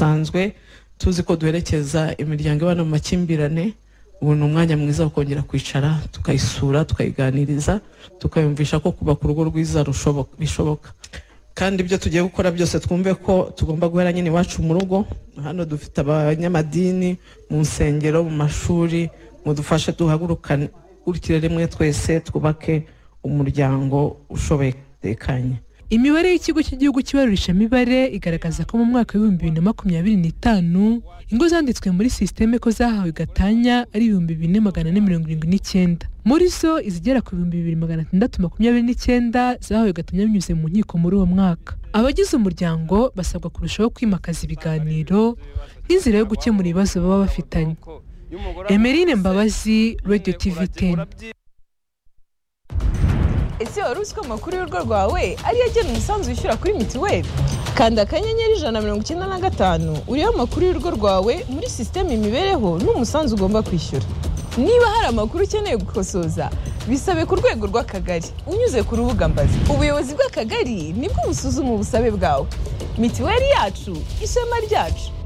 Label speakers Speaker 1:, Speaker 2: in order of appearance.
Speaker 1: dusanzwe tuzi ko duherekeza imiryango ibana mu makimbirane ubu ni umwanya mwiza wo kongera kwicara tukayisura tukayiganiriza tukayumvisha ko kubaka urugo rwiza rushoboka- bishoboka kandi ibyo tugiye gukora byose twumve ko tugomba guhera nyine iwacu mu rugo hano dufite abanyamadini mu nsengero mu mashuri mudufashe duhagurukire rimwe twese twubake umuryango ushoboye tekanye
Speaker 2: imibare y'ikigo cy'igihugu cy'ibarurisha mibare igaragaza ko mu mwaka w'ibihumbi bibiri na makumyabiri n'itanu ingo zanditswe muri sisiteme ko zahawe gatanya ari ibihumbi bine magana ane mirongo irindwi n'icyenda muri zo izigera ku bihumbi bibiri magana atandatu makumyabiri n'icyenda zahawe gatanya binyuze mu nkiko muri uwo mwaka abagize umuryango basabwa kurushaho kwimakaza ibiganiro nk'inzira yo gukemura ibibazo baba bafitanye emerine mbabazi radio tv 10
Speaker 3: ese wari uzi ko amakuru y'urugo rwawe ariyo agena umusanzu wishyura kuri mituweli kanda akanyenyeri ijana na mirongo icyenda na gatanu uriho amakuru y'urugo rwawe muri sisiteme imibereho n'umusanzu ugomba kwishyura niba hari amakuru ukeneye gukosoza bisabe ku rwego rw'akagari unyuze ku rubuga mbazi ubuyobozi bw'akagari nibwo busuzuma ubusabe bwawe mituweli yacu ishema ryacu